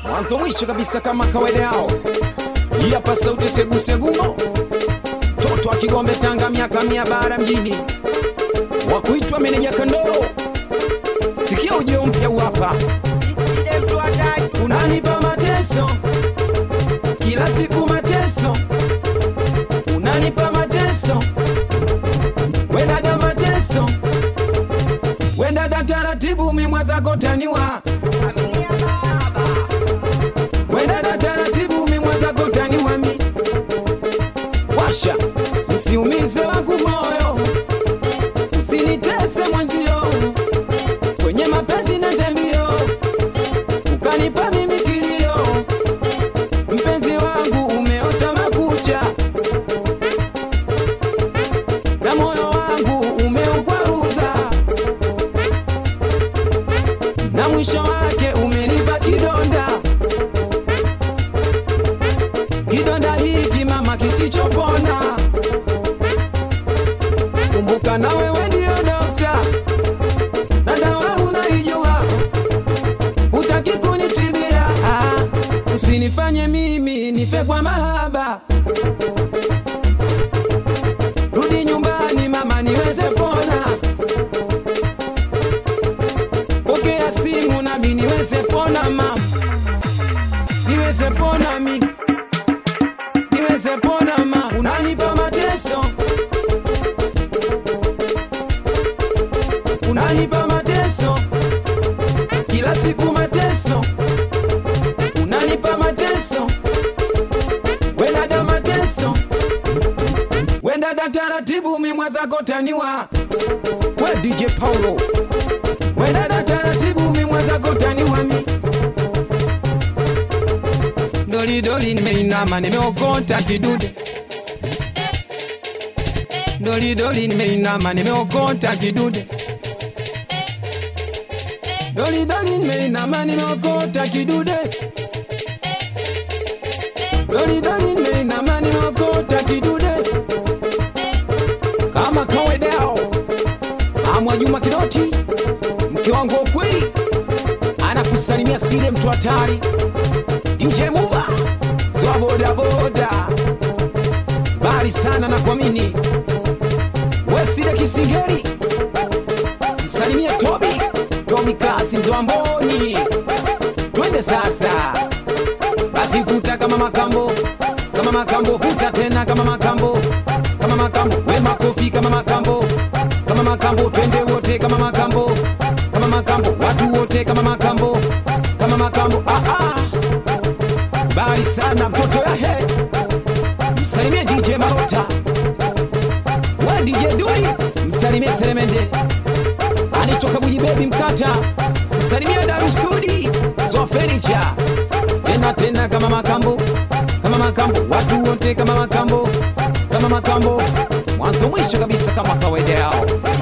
mwanzo mwisho kabisa kama kawaida yao. Hii hapa sauti segusegumo, toto wa Kigombe Tanga, miaka mia bara mjini, wa kuitwa meneja Kandoro. Sikia ujio mpya huu hapa, unanipa mateso kila siku, mateso unanipa mateso, we dada, mateso we dada, taratibu mimwa zako taniwa Wendada taratibu mimwaza kotani wami washa, usiumize wangu moyo, usinitese mwenzio, kwenye mapenzi na tembio, ukanipa mimi kilio, mpenzi wangu umeota makucha, na moyo wangu umeukwaruza, na mwisho wake umenipa kidonda kidonda hiki mama kisichopona. Kumbuka na wewe ndio dokta, na dawa unaijua, hutaki kunitibia. Ah, usinifanye mimi nife kwa mahaba, rudi nyumbani mama niweze pona, pokea simu nami niweze pona mama, niweze pona mimi niweze pona ma unanipa mateso unanipa mateso kila siku mateso unanipa mateso wendada mateso wendada taratibu mimwazako taniwa we DJ Paulo wendada taratibu mimwazako taniwa mi Dolidoli nimeinama nimeokota kidude Dolidoli nimeinama nimeokota kidude Dolidoli nimeinama nimeokota kidude Dolidoli nimeinama nimeokota kidude Kama kawaida yao Amwa Juma Kidoti mke wangu wa ukweli anakusalimia Sile mtu hatari DJ Muba zwa boda boda bali sana na kuamini Wesile Kisingeri msalimia Tobi Tobi kasi Nzoamboni twende sasa basi vuta kama makambo kama makambo vuta tena kama makambo kama makambo we makofi kama makambo kama makambo twende wote kama makambo kama makambo watu wote kama makambo kama makambo ah ah bali sana mtoto ya he msalimie DJ Marota wa DJ Duri msalimie Selemende anitoka Buji Baby Mkata msalimie Darusudi Zwa Furniture tena tena kama makambo kama makambo watu wote kama makambo kama makambo mwanzo mwisho kabisa kama kawaida yao